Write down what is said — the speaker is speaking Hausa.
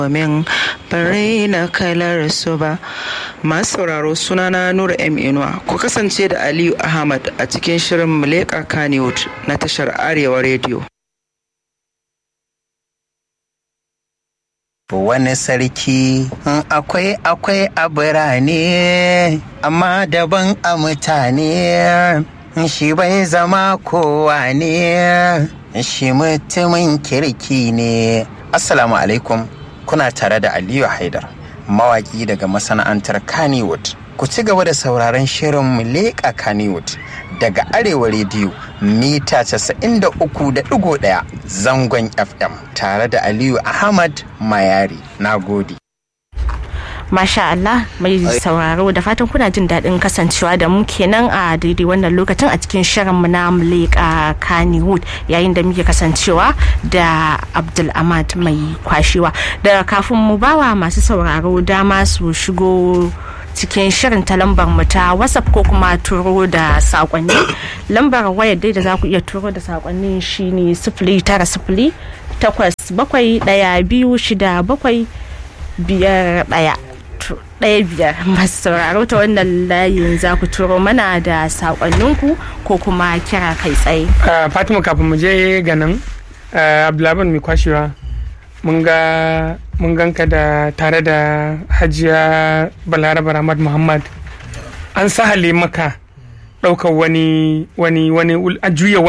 domin bare na kalar su ba masu sauraro sunana nura m inuwa ku kasance da aliyu ahmad a cikin shirin muleka kaniwood na tashar arewa rediyo wani sarki akwai akwai a birane amma daban a mutane shi bai zama kowa ne shi mutumin kirki ne assalamu alaikum kuna tare da aliyu haidar mawaki daga masana'antar kannywood ku ci gaba da sauraron shirin muleka kannywood daga arewa rediyo mita 93.1 zangon fm tare da aliyu ahmad mayari na gode Masha Allah mai sauraro da fatan kuna jin daɗin kasancewa da mu kenan a daidai wannan lokacin a cikin shirinmu na Muleka Kannywood yayin da muke kasancewa da Abdul Ahmad mai kwashewa. Da kafin mu bawa masu sauraro dama su shigo cikin shirin ta lambar mu ta whatsapp ko kuma turo da sakonni lambar wayar dai da za ku iya turo da sakonni shine sifili tara sifili takwas bakwai ɗaya biyu shida bakwai biyar ɗaya ɗaya biyar masu sauraro ta wannan layin za ku turo mana da saƙonninku ko kuma kira kai tsaye. fatima kafin mu je ga nan abdulhaban mai kwashewa mun ga mun ganka da tare da hajiya balaraba ramad muhammad an sahale maka ɗaukar wani wani wani a juya